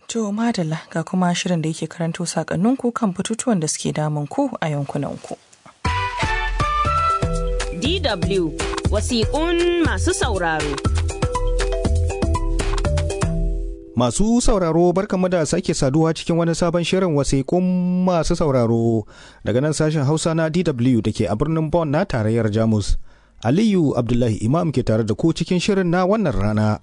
To madalla ga kuma shirin da yake karanto sakanninku kan batutuwan da suke damun ku a yankunanku. DW wasiƙun masu sauraro. Masu sauraro barkanmu da sake saduwa cikin wani sabon shirin wasiƙun masu sauraro daga nan sashen Hausa na DW da ke a birnin Bonn na tarayyar Jamus. Aliyu Abdullahi Imam ke tare da ku cikin shirin na wannan rana.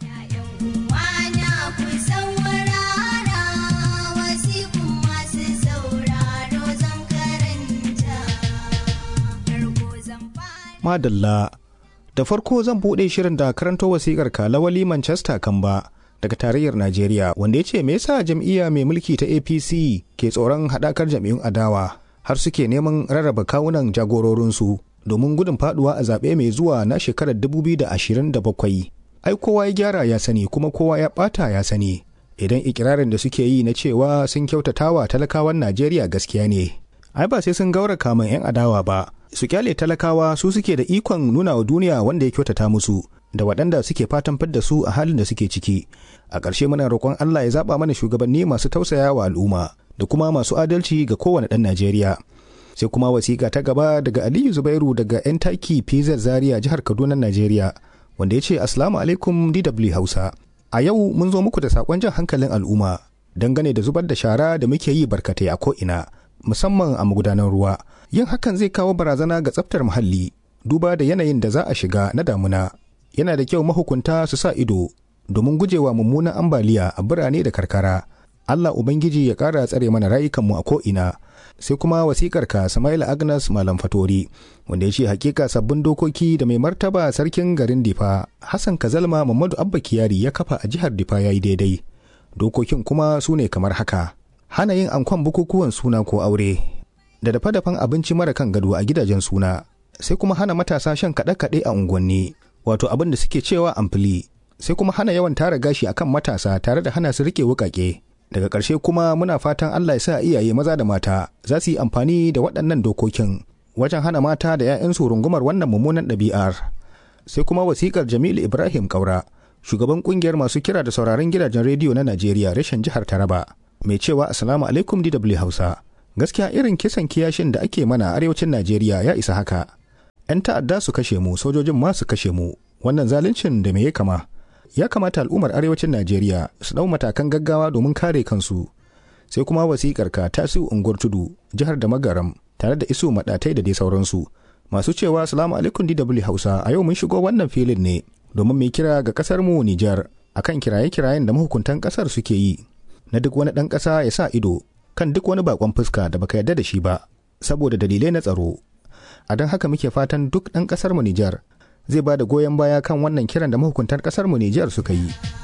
Madalla da farko zan buɗe shirin da karanto wasiƙar kalawali Manchester Kamba daga tarayyar Najeriya wanda ya ce me yasa jam'iyya mai mulki ta APC ke tsoron haɗakar jam'iyyun adawa har suke neman rarraba kawunan jagororinsu domin gudun faduwa a zaɓe mai zuwa na shekarar 2027. Ai kowa ya gyara ya sani kuma kowa ya ɓata ya sani. Idan ikirarin da suke yi na cewa sun kyautatawa talakawan Najeriya gaskiya ne. Ai ba sai sun gaura kamun 'yan adawa ba, su kyale talakawa su suke da ikon nuna wa duniya wanda ya kyautata musu da waɗanda suke fatan fidda su a halin da suke ciki. A ƙarshe muna roƙon Allah ya zaɓa mana shugabanni masu tausaya wa al'umma da kuma masu adalci ga kowane ɗan Najeriya. sai kuma wasiƙa ta gaba daga aliyu zubairu daga yan taki pz zaria jihar kaduna najeriya wanda ya ce asalamu alaikum dw hausa a yau mun zo muku da saƙon jan hankalin al'umma dangane da zubar da shara da muke yi barkatai a ko'ina musamman a magudanan ruwa yin hakan zai kawo barazana ga tsaftar muhalli duba da yanayin da za a shiga na damuna yana da kyau mahukunta su sa ido domin gujewa mummunan ambaliya a birane da karkara allah ubangiji ya ƙara tsare mana rayukanmu a ko'ina sai kuma wasikar ka Samaila Agnes Malam Fatori wanda ya ce hakika sabbin dokoki da mai martaba sarkin garin Difa Hassan Kazalma Muhammadu Abba Kiyari ya kafa a jihar Difa yayi daidai dokokin kuma su ne kamar haka hana yin ankon bukukuwan suna ko aure da dafa-dafan abinci mara kan gado a gidajen suna sai kuma hana matasa shan kaɗe-kaɗe a unguwanni wato abin da suke cewa amfili sai kuma hana yawan tara gashi akan matasa tare da hana su rike wukake daga ƙarshe kuma muna fatan Allah ya sa iyaye maza da mata za su yi amfani da waɗannan dokokin wajen hana mata da 'ya'yansu rungumar wannan mummunan ɗabi'ar sai kuma wasiƙar Jamilu Ibrahim Kaura shugaban ƙungiyar masu kira da sauraron gidajen rediyo na Najeriya reshen jihar Taraba mai cewa assalamu alaikum DW Hausa gaskiya irin kisan kiyashin da ake mana arewacin Najeriya ya isa haka 'yan ta'adda su kashe mu sojojin ma su kashe mu wannan zaluncin da me ya kama ya kamata al'ummar arewacin najeriya su ɗau matakan gaggawa domin kare kansu sai kuma wasikar ka tasiu unguwar tudu jihar da magaram tare da isu maɗatai da dai sauransu masu cewa salamu alaikum dw hausa a yau mun shigo wannan filin ne domin mai kira ga kasar mu nijar akan kiraye-kirayen da mahukuntan kasar suke yi na duk wani ɗan ƙasa ya sa ido kan duk wani bakon fuska da baka yarda da shi ba saboda dalilai na tsaro a don haka muke fatan duk ɗan ƙasar mu nijar zai ba da goyon baya kan wannan kiran da mahukuntar kasar mu Nijar suka yi.